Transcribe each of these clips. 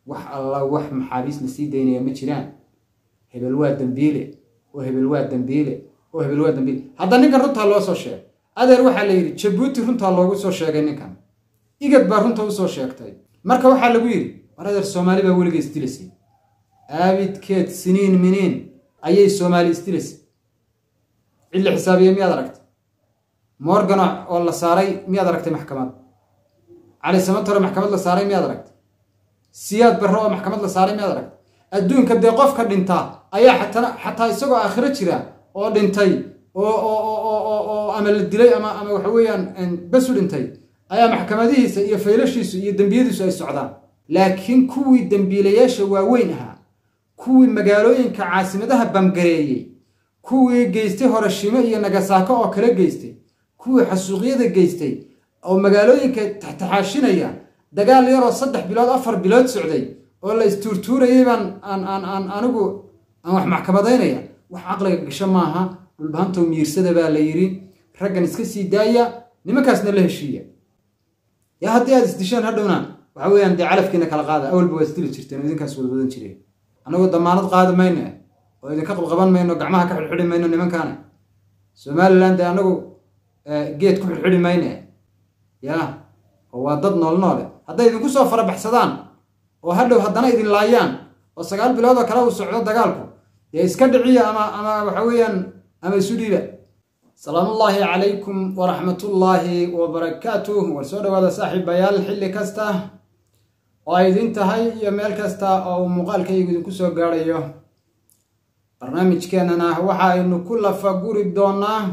wax alla wax maxaabiis la sii daynaya ma jiraan hebel waa dambiile oo hebel waa dambiile oo hebel waa dambiile hadda ninkan runtaa loo soo sheegay adeer waxaa la yidhi jabuuti runtaa loogu soo sheegay ninkan igad baa runta usoo sheegtay marka waxaa lagu yidhi war adeer soomaali baa weliga isdilaysay aabidkeed siniin miniin ayay soomaali isdilaysay cid la xisaabiye miyaad aragtay morgano oo la saaray miyaad aragtay maxkamad cali samatore maxkamad la saaray miyaad aragtay siyaad barre oo maxkamad la saaray miyaad aragtay adduunka dee qofka dhintaa ayaa xatana xataa isagoo aakhiro jira oo dhintay oo oo ama la dilay ama ama waxa weeyaan besu dhintay ayaa maxkamadihiisa iyo faylashiisu iyo dembiyadiisu ay socdaan laakiin kuwii dembiilayaasha waaweyn ahaa kuwii magaalooyinka caasimadaha bamgareeyey kuwii geystay horashimo iyo nagasaako oo kale geystay kuwii xasuuqyada geystay oo magaalooyinka taxtaxaashinaya dagaal yaroo saddex bilood afar bilood socday oo la istuurtuurayay baan aan aan aan anigu aan wax maxkamadaynaya wax caqliga gasho maaha dhulbahantow miirsada baa la yidhi raggan iska sii daaya nimankaasna la heshiiya yaa haddii aad isdishaan hadhowna waxa weeyaan dee calafkiina kala qaada awalba waa isdili jirteen oo idinkaas wada wadan jireen annagoo damaanad qaadi mayno oo idinka qabqaban mayno gacmaha ka xidhxidhi mayno nimankaana somalilan dee annagu geed ku xidhxidhi mayne yaa oo waa dad nool noole hadday idinku soo farabaxsadaan oo hadhow haddana idin laayaan oo sagaal bilood oo kale uu socdo dagaalku dee iska dhiciya ama ama waxa weeyaan ama isu dhiiba salaamullaahi calaykum waraxmatullaahi wabarakaatuh war soo dhawaada saaxiibayaal xilli kasta oo ay idin tahay iyo meel kasta oo uu muuqaalkaygu idinku soo gaadhayo barnaamijkeenana waxa aynu ku lafaguri doonaa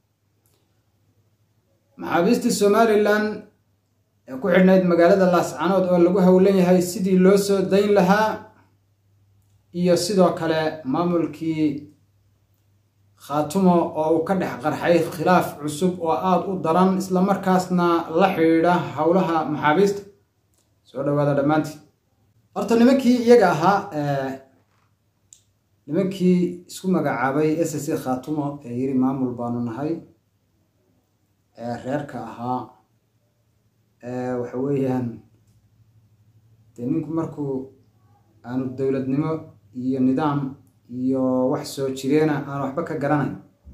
maxaabiistii somalilan ee ku xidhnayd magaalada laascanood oo lagu howlan yahay sidii loo soo dayn lahaa iyo sidoo kale maamulkii khaatumo oo uu ka dhex qarxay khilaaf cusub oo aada u daran islamarkaasna la xidhiidha howlaha maxaabiista soo dhawaada dhammaantii horta nimankii iyaga ahaa nimankii isku magacaabay s c khaatumo ee yiri maamul baanu nahay ee reerka ahaa waxa weeyaan dee ninku markuu aanu dowladnimo iyo nidaam iyo wax soo jireena aan waxba ka garanayn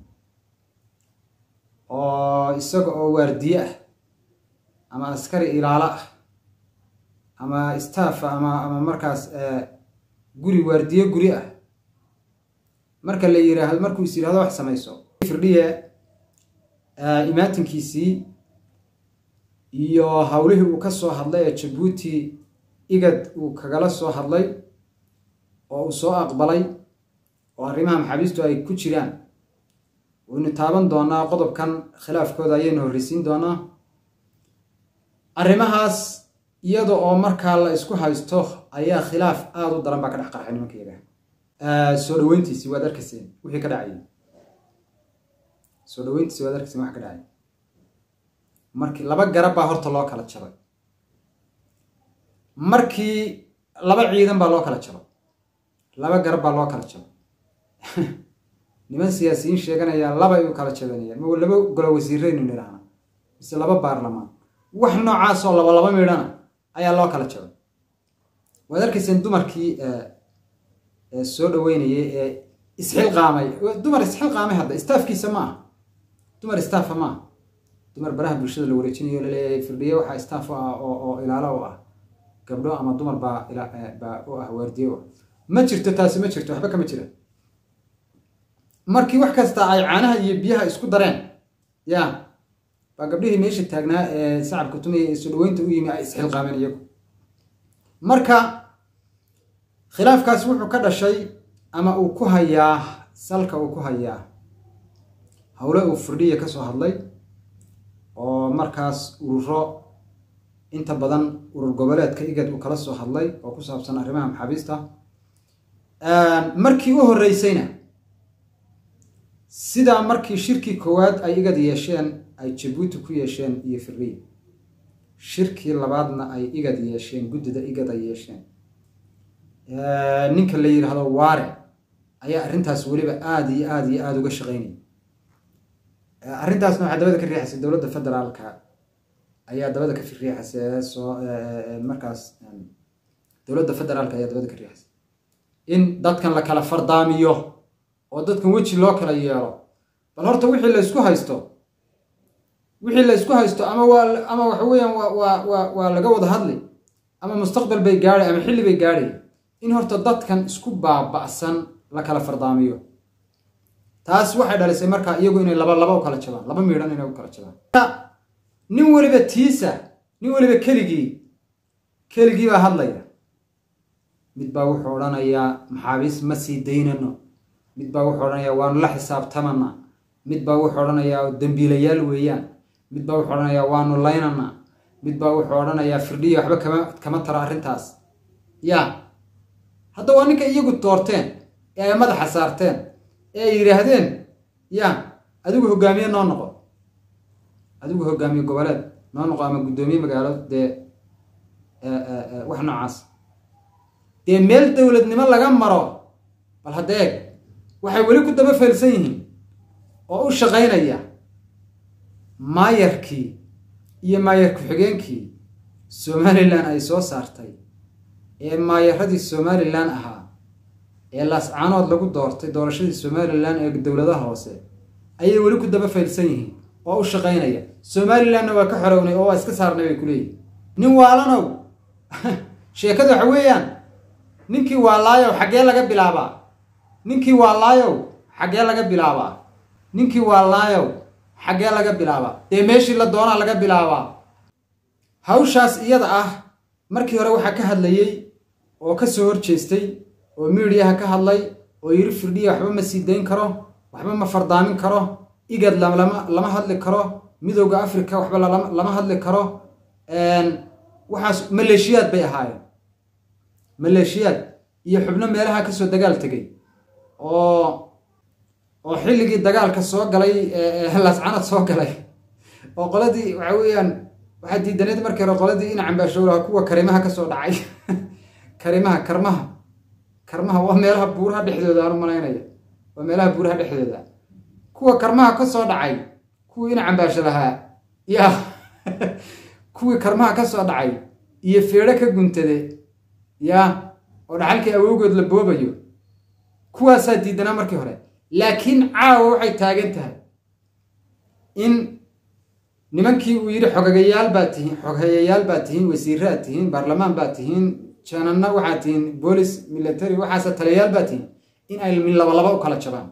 oo isaga oo waardiye ah ama askari ilaalo ah ama staffa ama ama markaas guri waardiye guri ah marka la yiraahdo markuu is yirahdo wax samayso firdhiye imaatinkiisii iyo howlihii uu ka soo hadlay ee jabuuti igad uu kagala soo hadlay oo uu soo aqbalay oo arrimaha maxaabiistu ay ku jiraan waynu taaban doonaa qodobkan khilaafkooda ayaynu horreysiin doonaa arrimahaas iyada oo markaa la isku haysto ayaa khilaaf aada u daran baa ka dhex qarxay nimanka yaga soo dhaweyntiisi waad arkayseen wixii ka dhacayay soo dhaweyntiisi waad arkayseen wax ka dhacay markii laba garab baa horta loo kala jabay markii laba ciidan baa loo kala jabay laba garab baa loo kala jabay niman siyaasiyiin sheeganaya laba ay u kala jabanayaan ma laba golo wasiiraynu nidhaahna mise laba baarlamaan wax noocaasoo laba laba midhana ayaa loo kala jabay waad arkayseen dumarkii soo dhaweynayay ee isxilqaamay dumar isxilqaamay hadda staafkiisa ma aha dumar staafa ma aha dumar baraha bulshada la wareejinayo laleeyahay firdhiye waxaa staaf u ah oo ilaalo u ah gabdho ama dumar baa baa u ah waardiye u ah ma jirto taasi ma jirto waxba kama jiraan markii wax kasta ay caanaha iyo biyaha isku dareen ya baa gabdhihii meesha taagnaa ee sacabka tumaya ee soo dhaweynta u yimi ay isxilqaameen iyagu marka khilaafkaas wuxuu ka dhashay ama uu ku hayaa salka uu ku hayaa howle uu firdhiya ka soo hadlay oo markaas ururo inta badan urur goboleedka igad uu kala soo hadlay oo ku saabsan arrimaha maxaabiista markii u horreysayna sidaa markii shirkii koowaad ay igad yeesheen ay jabuuti ku yeesheen iyo firdhiya shirkii labaadna ay igad yeesheen guddida igad ay yeesheen ninka la yidhaahdo waare ayaa arrintaas weliba aada iyo aada iyo aada uga shaqeynaya arrintaasna waxaa dabada ka riixaysay dowladda federaalka ayaa dabada ka riixaysay soo markaas dowladda federaalka ayaa dabada ka riixaysa in dadkan la kala fardaamiyo oo dadkan weji loo kala yeelo bal horta wixii la ysku haysto wixii la ysku haysto ama waa ama waxa weeyaan waa waa waa waa laga wada hadli ama mustaqbal bay gaadhay ama xilli bay gaadhay in horta dadkan isku baaba'san la kala fardaamiyo taas waxay dhalisay markaa iyagu inay laba laba u kala jabaan laba miidhan inay u kala jabaan nin weliba tiisa nin weliba keligii keligii baa hadlaya mid baa wuxuu odhanayaa maxaabiis ma sii daynano mid baa wuxuu odhanayaa waanu la xisaabtamana mid baa wuxuu odhanayaa dembiilayaal weeyaan mid baa wuxuu odhanayaa waanu laynana mid baa wuxuu odhanayaa firdhiya waxba kama kama taro arrintaas ya hadda waa ninka iyagu doorteen ee ay madaxa saarteen ee ay yidhaahdeen ya adigu hogaamiye noo noqo adigu hogaamiye goboleed noo noqo ama guddoomiye magaalo dee wax noocaas dee meel dowladnimo laga maro bal hadda eeg waxay weli ku daba feelsan yihiin oo u shaqaynaya maayarkii iyo maayar ku-xigeenkii somalilan ay soo saartay ee maayaradii somalilan ahaa ee laascaanood lagu doortay doorashadii somalilan ee dowladaha hoose ayay weli ku daba faylsan yihiin oo u shaqaynaya somalilanna waa ka xorownay oo waa iska saarnay bay ku leeyihin nin waalanow sheekada waxa weeyaan ninkii waa laayow xaggee laga bilaabaa ninkii waa laayow xaggee laga bilaabaa ninkii waa laayow xaggee laga bilaabaa dee meeshii la doonaa laga bilaabaa hawshaas iyada ah markii hore waxaa ka hadlayey oo ka soo horjeestay oo miidiyaha ka hadlay oo yiri firdhiya waxba ma sii dayn karo waxba ma fardaamin karo igad lama lama hadli karo midowda africa waxba lama hadli karo waxaas maleeshiyaad bay ahaayeen maleeshiyaad iyo xubno meelaha kasoo dagaal tegay oo oo xilligii dagaalka soo galay laascanad soo galay oo qoladii waxa weeyaan waxaa diidaneed markii hore qoladii in cambaashowlaha kuwa karimaha kasoo dhacay karimaha karmaha karmaha waa meelaha buuraha dhexdooda aan u malaynaya waa meelaha buuraha dhexdooda kuwa karmaha kasoo dhacay kuwii in cambaasho lahaa ya kuwii karmaha kasoo dhacay iyo feedho ka guntade ya oo dhaxalkii awowgood la boobayo kuwaasaa diidanaa markii hore laakiin caawa waxay taagan tahay in nimankii uu yidhi xogagayaal baa tihiin xoghayayaal baa tihiin wasiiraad tihiin baarlamaan baa tihiin jananna waxaad tihiin boolis military waxaase taliyayaal baa tihiin in ay min labalaba u kala jabaan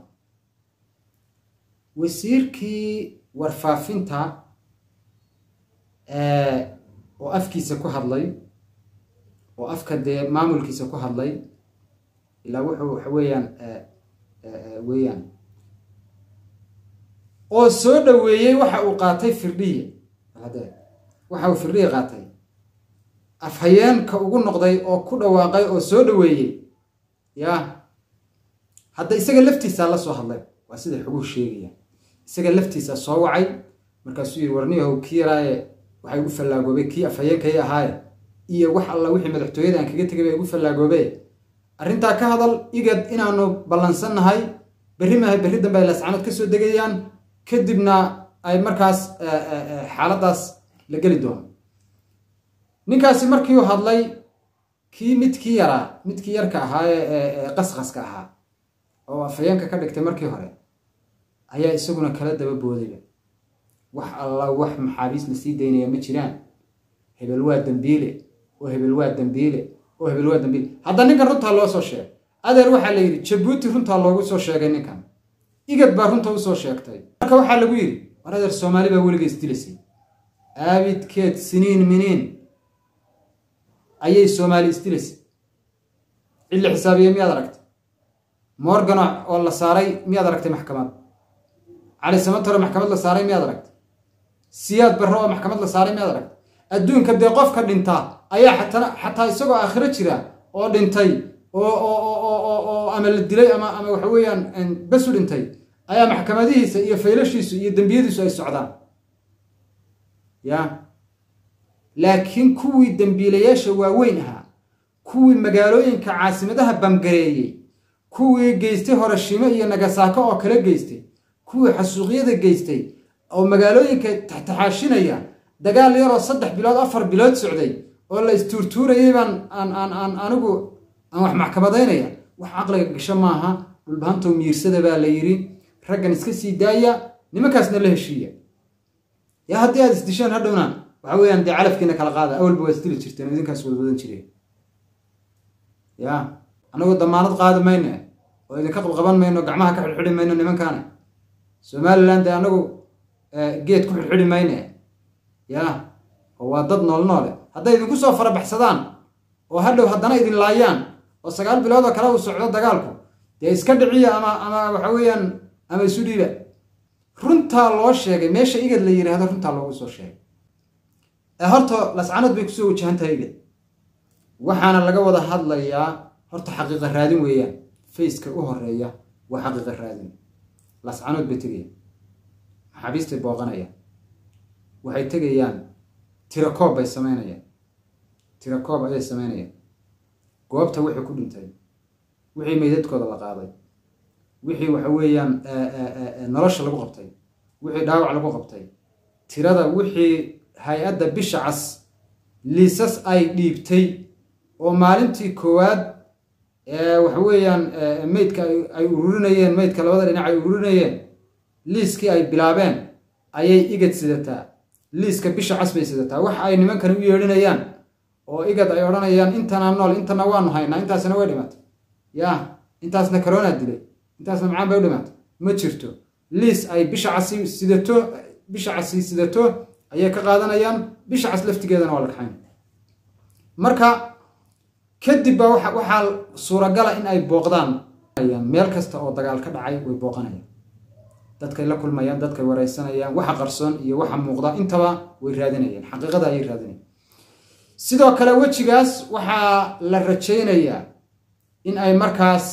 wasiirkii warfaafinta oo afkiisa ku hadlay oo afka dee maamulkiisa ku hadlay ilaa wuxuu waxa weeyaan weeyaan oo soo dhoweeyey waxa uu qaatay firdhiye waxa uu firdhiye qaatay afhayeenka ugu noqday oo ku dhawaaqay oo soo dhoweeyey ya hadda isaga laftiisaa la soo hadlay waa sida xuguhu sheegaya isaga laftiisaa soo wacay markaasuu yidhi warniyahow kii yaraaye waxay igu fallaagoobay kii afhayeenkay ahaaye iyo wax alla wixii madaxtooyada aan kaga tegay baa igu fallaagoobe arrintaa ka hadal igad inaanu ballansannahay berri maaha berri dambe ay lascanood ka soo degayaan kadibna ay markaas xaaladdaas la geli doono ninkaasi markii uu hadlay kii midkii yaraa midkii yarka ahaa ee qasqaska ahaa oo afhayeenka ka dhigtay markii hore ayaa isaguna kala daba boodaya wax alla wax maxaabiis la sii daynaya ma jiraan hebel waa dambiile oo hebel waa dambiile oo hebel waa dambiile hadda ninkan runtaa loo soo sheegay adeer waxaa la yidhi jabuuti runtaa loogu soo sheegay ninkan igad baa runta usoo sheegtay marka waxaa lagu yidhi war adeer soomaali baa weliga isdilaysay aabidkeed siniin miniin ayay soomaali isdilaysay cidla xisaabiye miyaad aragtay morgano oo la saaray miyaad aragtay maxkamad cali samatore maxkamad la saaray miyaad aragtay siyaad barre oo maxkamad la saaray miyaad aragtay adduunka dee qofka dhinta ayaa xatana xataa isagoo aakhiro jira oo dhintay oo oo ama la dilay ama ama waxa weeyaan bes u dhintay ayaa maxkamadihiisa iyo faylashiisu iyo dembiyadiisu ay socdaan ya laakiin kuwii dembiilayaasha waaweyn ahaa kuwii magaalooyinka caasimadaha bamgareeyey kuwii geystay horashimo iyo nagasaako oo kale geystay kuwii xasuuqyada geystay oo magaalooyinka taxtaxaashinaya dagaal yaroo saddex bilood afar bilood socday oo la istuurtuurayay baan aan aan aan anigu aan wax maxkamadaynaya wax caqliga gasho maaha dhulbahantow miirsada baa la yidhi raggan iska sii daaya nimankaasna la heshiiya yaa haddii aad isdishaan hadhowna waxa weeyaan dee calafkiina kala qaada awalba waa isdili jirteen oo idinkaas wadwadan jireen ya anagoo damaanad qaadi mayno oo idinka qabqaban mayno gacmaha ka xidhxidhi mayno nimankaana somalilan dee anagu geed ku xidhxidhi mayne ya oo waa dad nool noole hadday idinku soo farabaxsadaan oo hadhow haddana idin laayaan oo sagaal bilood oo kale uu socdo dagaalku dee iska dhiciya ama ama waxa weeyaan ama isu dhiiba runtaa loo sheegay meesha igad la yidhaahdo runtaa loogu soo sheegay ee horta lascanood bay kusoo wajahan tahay igad waxaana laga wada hadlayaa horta xaqiiqa raadin weeyaan faceka u horeeya waa xaqiiqa raadin lascanood bay tegayaan maxaabiistay booqanayaan waxay tegayaan tirakoob bay samaynayaan tirakoob ayay samaynayaan goobta wixii ku dhintay wixii meydadkooda la qaaday wixii waxa weeyaan nolosha lagu qabtay wixii dhaawac lagu qabtay tirada wixii hay-adda bisha cas liisas ay dhiibtay oo maalintii koowaad waxa weeyaan meydka ay ururinayeen meydka labada dhinac ay ururinayeen liiskii ay bilaabeen ayay igad sidataa liiska bisha cas bay sidataa waxa ay nimankani u yeedhinayaan oo igad ay odhanayaan intana nool intana waanu haynaa intaasna way dhimatay ya intaasna corona dilay intaasna macaan bay u dhimatay ma jirto liis ay bisha casi sidato bisha casi sidato ayay ka qaadanayaan bisha cas laftigeedana waa la kaxayn marka kadib baa waxaa suuragala in ay booqdaan meel kasta oo dagaal ka dhacay way booqanayaan dadkay la kulmayaan dadkay wareysanayaan waxa qarsoon iyo waxa muuqda intaba way raadinayaan xaqiiqada ayay raadinayaan sidoo kale wejigaas waxaa la rajaynayaa in ay markaas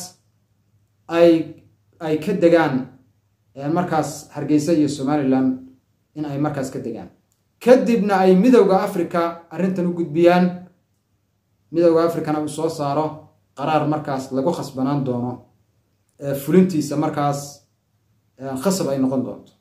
ay ay ka degaan markaas hargeysa iyo somalilan in ay markaas ka degaan kadibna ay midowda africa arrintan u gudbiyaan midowda africana uu soo saaro qaraar markaas lagu khasbanaan doono fulintiisa markaas khasab ay noqon doonto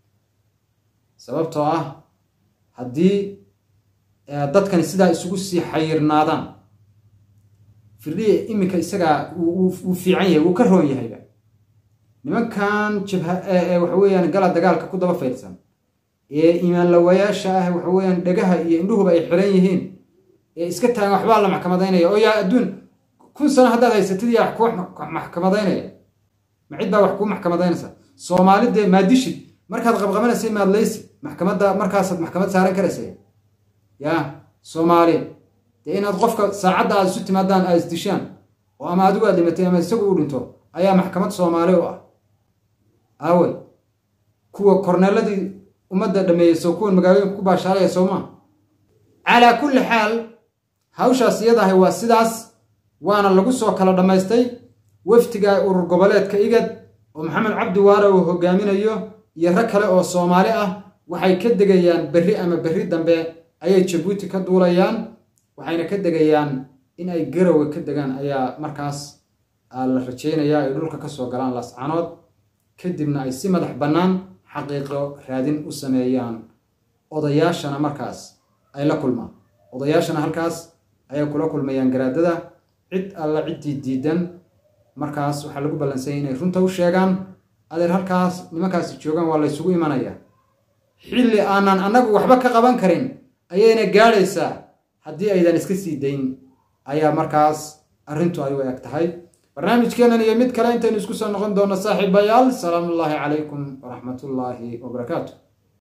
sababtoo ah haddii dadkani sidaa isugu sii xayirnaadaan firdhiya iminka isagaa wuu fiican yahay wuu ka roon yahayba nimankan jabha waxa weeyaan gala dagaalka ku daba faylsan ee imaanlawayaasha ah waxa weeyaan dhegaha iyo indhuhuba ay xiran yihiin ee iska taagan waxbaa la maxkamadaynaya oo yaa adduun kun sano haddaad haysatid yaa wax ku maxkamadaynaya ma cid baa wax kuu maxkamadaynaysa soomaali dee maadishid markaad qabqabanaysay maadlaysi maxkamadda markaasaad maxkamad saaran karaysay ya soomaali dee inaad qofka saacadda aad isu timaadaan aad isdishaan oo ama adigu aad dhimatay ama isagu u dhinto ayaa maxkamad soomaali u ah aawey kuwa korneeladii ummadda dhameeyey soo kuwan magaalooyinka ku baashaalaya sowmaa calaa kulli xaal hawshaas iyadahay waa sidaas waana lagu soo kala dhammaystay waftiga urur goboleedka igad oo maxamed cabdi waare uu hogaaminayo iyo rag kale oo soomaali ah waxay ka degayaan berri ama berri dambe ayay jabuuti ka duulayaan waxayna ka degayaan in ay garowe ka degaan ayaa markaas la rajaynayaa ay dhulka ka soo galaan lascanood kadibna ay si madax bannaan xaqiiqo raadin u sameeyaan odayaashana markaas ay la kulmaan odayaashana halkaas ayay kula kulmayaan garaadada cid alla ciddii diidan markaas waxaa lagu ballansanyay inay runta u sheegaan adeer halkaas nimankaasi joogaan waa laysugu imanayaa xilli aanan annagu waxba ka qaban karin ayayna gaadhaysaa haddii aydan iska sii dayn ayaa markaas arrintu ay u eg tahay barnaamijkeennan iyo mid kale intaynu isku soo noqon doonno saaxiibayaal salaamullaahi calaykum waraxmatullaahi wabarakaatu